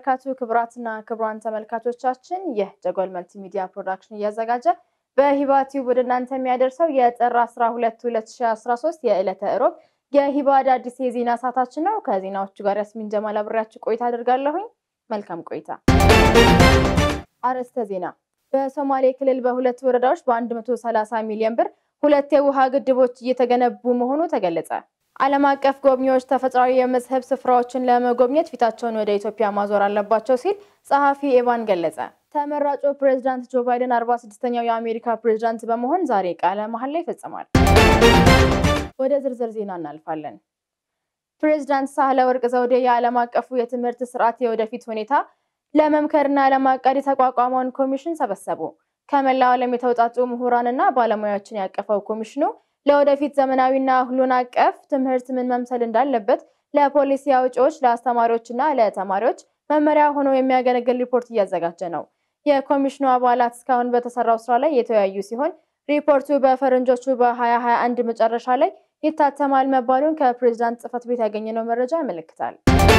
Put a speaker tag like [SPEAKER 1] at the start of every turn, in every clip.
[SPEAKER 1] ወበረካቱ ክቡራትና ክቡራን ተመልካቾቻችን ይህ ጀጎል መልቲ ሚዲያ ፕሮዳክሽን እያዘጋጀ በሂባ ቲዩብ ወደ እናንተ የሚያደርሰው የጥር 12 2013 የዕለተ እሮብ የሂባ አዳዲስ የዜና ሰዓታችን ነው። ከዜናዎቹ ጋር ያስሚን ጀማል አብሬያችሁ ቆይታ አድርጋለሁኝ። መልካም ቆይታ። አርዕስተ ዜና። በሶማሌ ክልል በሁለት ወረዳዎች በ130 ሚሊዮን ብር ሁለት የውሃ ግድቦች እየተገነቡ መሆኑ ተገለጸ። ዓለም አቀፍ ጎብኚዎች ተፈጥሯዊ የመስህብ ስፍራዎችን ለመጎብኘት ፊታቸውን ወደ ኢትዮጵያ ማዞር አለባቸው ሲል ጸሐፊ ኤቫን ገለጸ። ተመራጩ ፕሬዝዳንት ጆ ባይደን 46ኛው የአሜሪካ ፕሬዝዳንት በመሆን ዛሬ ቃለ መሐላ ይፈጽማል። ወደ ዝርዝር ዜና እናልፋለን። ፕሬዝዳንት ሳህለ ወርቅ ዘውዴ የዓለም አቀፉ የትምህርት ስርዓት የወደፊት ሁኔታ ለመምከርና ለማቀድ የተቋቋመውን ኮሚሽን ሰበሰቡ። ከመላው ዓለም የተውጣጡ ምሁራንና ባለሙያዎችን ያቀፈው ኮሚሽኑ ለወደፊት ዘመናዊና ሁሉን አቀፍ ትምህርት ምን መምሰል እንዳለበት ለፖሊሲ አውጪዎች፣ ለአስተማሪዎችና ለተማሪዎች መመሪያ ሆኖ የሚያገለግል ሪፖርት እያዘጋጀ ነው። የኮሚሽኑ አባላት እስካሁን በተሰራው ስራ ላይ የተወያዩ ሲሆን ሪፖርቱ በፈረንጆቹ በ2021 መጨረሻ ላይ ይታተማል መባሉን ከፕሬዝዳንት ጽህፈት ቤት ያገኘነው መረጃ ያመለክታል።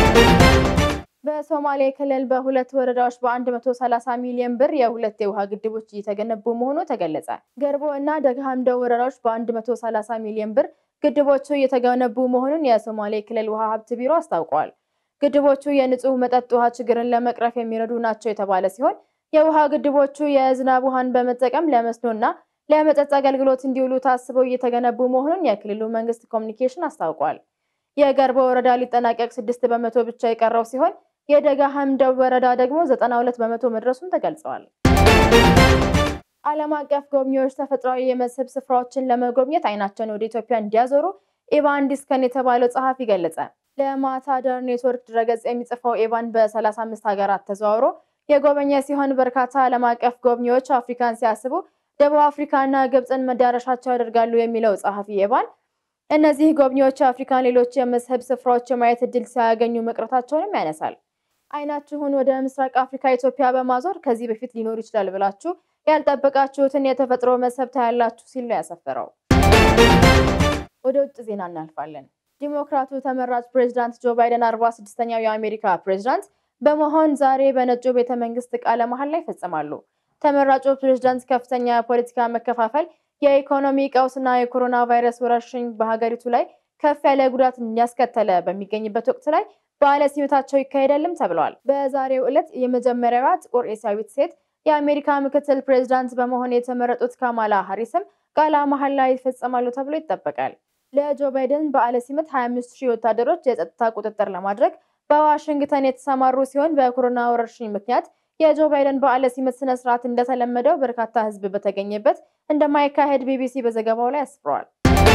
[SPEAKER 1] በሶማሌ ክልል በሁለት ወረዳዎች በ130 ሚሊዮን ብር የሁለት የውሃ ግድቦች እየተገነቡ መሆኑ ተገለጸ። ገርቦ እና ደግሃምዶ ወረዳዎች በ130 ሚሊዮን ብር ግድቦቹ እየተገነቡ መሆኑን የሶማሌ ክልል ውሃ ሀብት ቢሮ አስታውቋል። ግድቦቹ የንጹህ መጠጥ ውሃ ችግርን ለመቅረፍ የሚረዱ ናቸው የተባለ ሲሆን የውሃ ግድቦቹ የዝናብ ውሃን በመጠቀም ለመስኖና ለመጠጥ አገልግሎት እንዲውሉ ታስበው እየተገነቡ መሆኑን የክልሉ መንግስት ኮሚኒኬሽን አስታውቋል። የገርቦ ወረዳ ሊጠናቀቅ ስድስት በመቶ ብቻ የቀረው ሲሆን የደጋ ሀምደው ወረዳ ደግሞ 92 በመቶ መድረሱን ተገልጸዋል። ዓለም አቀፍ ጎብኚዎች ተፈጥሯዊ የመስህብ ስፍራዎችን ለመጎብኘት አይናቸውን ወደ ኢትዮጵያ እንዲያዞሩ ኤቫን ዲስከን የተባለው ጸሐፊ ገለጸ። ለማታደር ኔትወርክ ድረገጽ የሚጽፈው ኤቫን በ35 ሀገራት ተዘዋውሮ የጎበኘ ሲሆን በርካታ ዓለም አቀፍ ጎብኚዎች አፍሪካን ሲያስቡ ደቡብ አፍሪካና ግብፅን መዳረሻቸው ያደርጋሉ የሚለው ጸሐፊ ኤቫን እነዚህ ጎብኚዎች የአፍሪካን ሌሎች የመስህብ ስፍራዎች የማየት እድል ሲያገኙ መቅረታቸውንም ያነሳል። አይናችሁን ወደ ምስራቅ አፍሪካ ኢትዮጵያ በማዞር ከዚህ በፊት ሊኖር ይችላል ብላችሁ ያልጠበቃችሁትን የተፈጥሮ መስህብ ታያላችሁ ሲል ነው ያሰፈረው። ወደ ውጭ ዜና እናልፋለን። ዲሞክራቱ ተመራጭ ፕሬዝዳንት ጆ ባይደን 46ኛው የአሜሪካ ፕሬዝዳንት በመሆን ዛሬ በነጩ ቤተ መንግስት ቃለ መሐላ ይፈጽማሉ። ተመራጩ ፕሬዝዳንት ከፍተኛ የፖለቲካ መከፋፈል፣ የኢኮኖሚ ቀውስና የኮሮና ቫይረስ ወረርሽኝ በሀገሪቱ ላይ ከፍ ያለ ጉዳት እያስከተለ በሚገኝበት ወቅት ላይ በዓለ ሲመታቸው ይካሄዳልም ተብለዋል። በዛሬው ዕለት የመጀመሪያዋ ጥቁር ኤስያዊት ሴት የአሜሪካ ምክትል ፕሬዝዳንት በመሆን የተመረጡት ካማላ ሀሪስም ቃለ መሐላ ይፈጸማሉ ተብሎ ይጠበቃል። ለጆ ባይደን በዓለ ሲመት 25 ሺህ ወታደሮች የጸጥታ ቁጥጥር ለማድረግ በዋሽንግተን የተሰማሩ ሲሆን በኮሮና ወረርሽኝ ምክንያት የጆ ባይደን በዓለ ሲመት ስነ ስርዓት እንደተለመደው በርካታ ሕዝብ በተገኘበት እንደማይካሄድ ቢቢሲ በዘገባው ላይ አስፍሯል።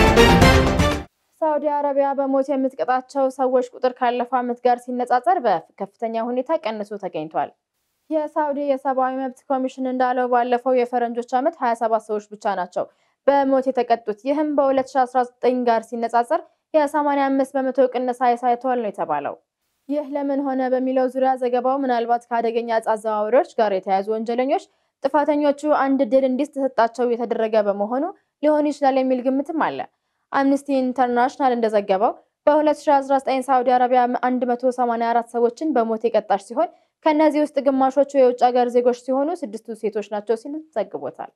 [SPEAKER 1] ሳውዲ አረቢያ በሞት የምትቀጣቸው ሰዎች ቁጥር ካለፈው ዓመት ጋር ሲነጻጸር በከፍተኛ ሁኔታ ቀንሶ ተገኝቷል። የሳውዲ የሰብአዊ መብት ኮሚሽን እንዳለው ባለፈው የፈረንጆች ዓመት 27 ሰዎች ብቻ ናቸው በሞት የተቀጡት። ይህም በ2019 ጋር ሲነጻጸር የ85 በመቶ ቅነሳ ያሳይተዋል ነው የተባለው። ይህ ለምን ሆነ በሚለው ዙሪያ ዘገባው ምናልባት ከአደገኛ ዕፅ አዘዋዋሪዎች ጋር የተያያዙ ወንጀለኞች ጥፋተኞቹ አንድ ድል እንዲሰጣቸው የተደረገ በመሆኑ ሊሆን ይችላል የሚል ግምትም አለ። አምነስቲ ኢንተርናሽናል እንደዘገበው በ2019 ሳዑዲ አረቢያ 184 ሰዎችን በሞት የቀጣች ሲሆን ከእነዚህ ውስጥ ግማሾቹ የውጭ ሀገር ዜጎች ሲሆኑ ስድስቱ ሴቶች ናቸው ሲል ዘግቦታል።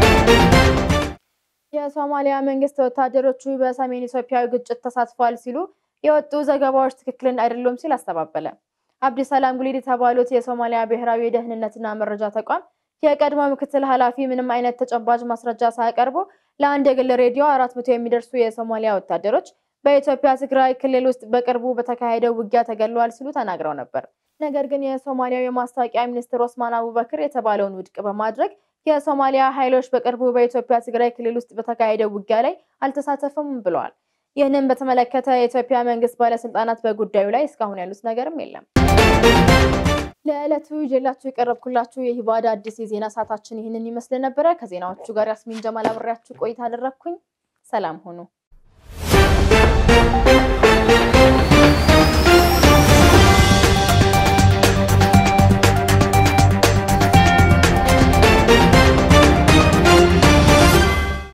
[SPEAKER 1] የሶማሊያ መንግስት ወታደሮቹ በሰሜን ኢትዮጵያዊ ግጭት ተሳትፏል ሲሉ የወጡ ዘገባዎች ትክክልን አይደሉም ሲል አስተባበለ። አብዲሰላም ጉሊድ የተባሉት የሶማሊያ ብሔራዊ የደህንነትና መረጃ ተቋም የቀድሞ ምክትል ኃላፊ ምንም አይነት ተጨባጭ ማስረጃ ሳያቀርቡ ለአንድ የግል ሬዲዮ አራት መቶ የሚደርሱ የሶማሊያ ወታደሮች በኢትዮጵያ ትግራይ ክልል ውስጥ በቅርቡ በተካሄደው ውጊያ ተገድለዋል ሲሉ ተናግረው ነበር። ነገር ግን የሶማሊያው የማስታወቂያ ሚኒስትር ኦስማን አቡበክር የተባለውን ውድቅ በማድረግ የሶማሊያ ኃይሎች በቅርቡ በኢትዮጵያ ትግራይ ክልል ውስጥ በተካሄደው ውጊያ ላይ አልተሳተፉም ብለዋል። ይህንን በተመለከተ የኢትዮጵያ መንግስት ባለስልጣናት በጉዳዩ ላይ እስካሁን ያሉት ነገርም የለም። ለዕለቱ ይዤላችሁ የቀረብኩላችሁ የሂባዳ አዲስ የዜና ሰዓታችን ይህንን ይመስል ነበረ። ከዜናዎቹ ጋር ያስሚን ጀማል አብሬያችሁ ቆይታ አደረግኩኝ። ሰላም ሁኑ።